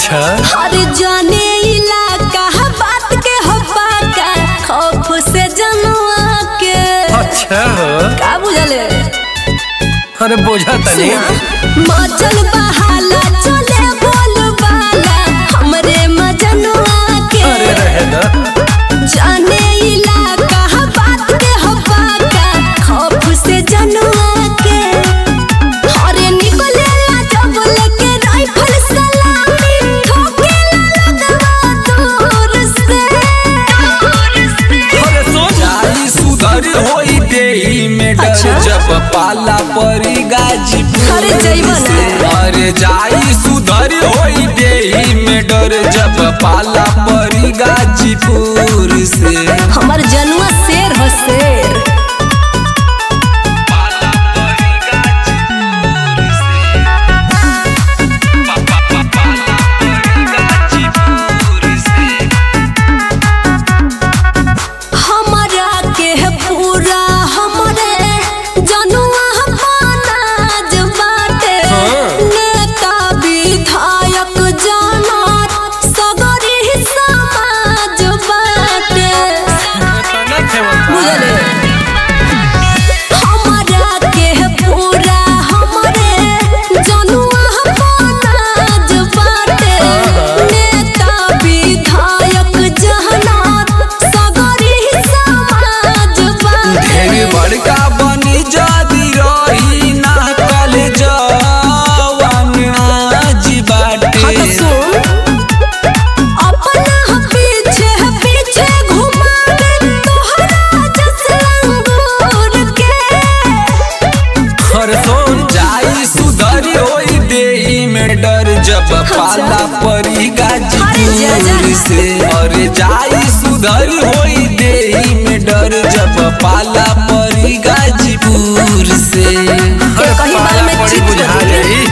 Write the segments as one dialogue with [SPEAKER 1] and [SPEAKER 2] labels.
[SPEAKER 1] अच्छा
[SPEAKER 2] अरे जाने इलाका बात के हो पाका खौफ से जनुआ के
[SPEAKER 1] अच्छा हो
[SPEAKER 2] का बुझले
[SPEAKER 1] अरे बोझा तनी
[SPEAKER 2] मचल बहाला चले बोल बाला हमरे मजनुआ के
[SPEAKER 1] अरे रहे ना
[SPEAKER 2] जाने इलाका बात के हो पाका खौफ से जनुआ के अरे निकले ला जब लेके राइफल सलामी ठोकेला लगवा दूर से
[SPEAKER 1] अरे सोच
[SPEAKER 3] जाई सुधर होई देही में डर
[SPEAKER 2] अच्छा।
[SPEAKER 3] जब पाला परी गाजीपुर
[SPEAKER 2] अरे जइबा ना।
[SPEAKER 3] से। अरे जाई सुधर होई देही में डर जब पाला परी गाजीपुर से
[SPEAKER 2] हमार जनुआ शेर हो शेर हमरा के पूरा हमरे जनुआ बनाज बाटे
[SPEAKER 1] हाँ।
[SPEAKER 2] नेता विधायक जनत सगरी समाज बाटे बुझले हमरा के पूरा हमरे जनुआ बनाज बाटे नेता विधायक जनत सगरी समाज बाटे
[SPEAKER 3] ढेर बड़का बनी जादी रही ना कल जवान आज
[SPEAKER 2] हाँ तो
[SPEAKER 3] बाटे
[SPEAKER 2] सुन अपना पीछे पीछे घुमावे तोहरा जस लंगूर के
[SPEAKER 1] अरे सुन
[SPEAKER 3] जाई सुधर होई देही में डर जब पाला परी गाजीपुर से और जाई सुधर होई देही में डर जब पाला परी गाजीपुर से
[SPEAKER 1] अरे
[SPEAKER 2] कहीं बार
[SPEAKER 1] पाला
[SPEAKER 2] में
[SPEAKER 1] पड़ी
[SPEAKER 2] चित
[SPEAKER 1] बुझा
[SPEAKER 2] बदली।
[SPEAKER 1] जाई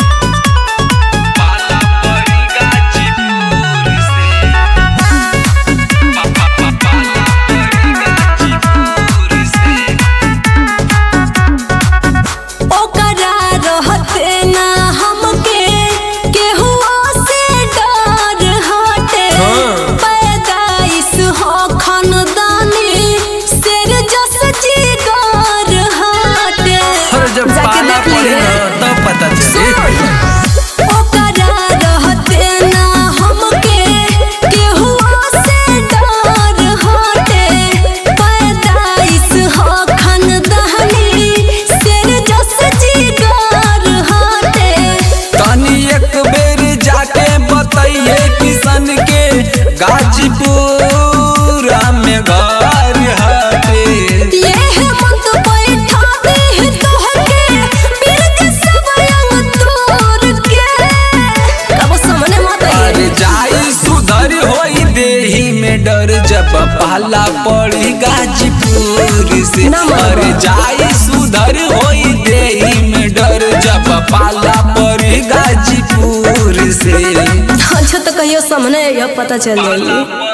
[SPEAKER 2] ओकरा रहते ना हमके केहू से डर हटे
[SPEAKER 1] हाँ।
[SPEAKER 2] पैदाइश हो खानदानी शेर जस जिगर हटे
[SPEAKER 1] अरे जब
[SPEAKER 2] जाके
[SPEAKER 1] पाला
[SPEAKER 2] देख
[SPEAKER 1] पड़ी
[SPEAKER 2] लिए।
[SPEAKER 1] ना तब पता चली
[SPEAKER 2] ओकरा रहते ना हमके केहू से डर हटे पैदाइश हो खानदानी शेर जस जिगर हटे
[SPEAKER 3] तनी एक बेर जाके बताइए किशन के गाजीपुर में घर हटे
[SPEAKER 2] ये हेमंत बैठा दे तोहके बिरग सब रंग तोर के कब सामने मत
[SPEAKER 3] अरे
[SPEAKER 2] आइए
[SPEAKER 3] जाई सुधर होई देही में डर जब पाला पड़ी गाजीपुर से
[SPEAKER 2] ना मामा।
[SPEAKER 3] अरे जाई सुधर होई देही में डर जब पाला पड़ी गाजीपुर से
[SPEAKER 2] अच्छा तो कहियो सामने आइए पता चल जाएगी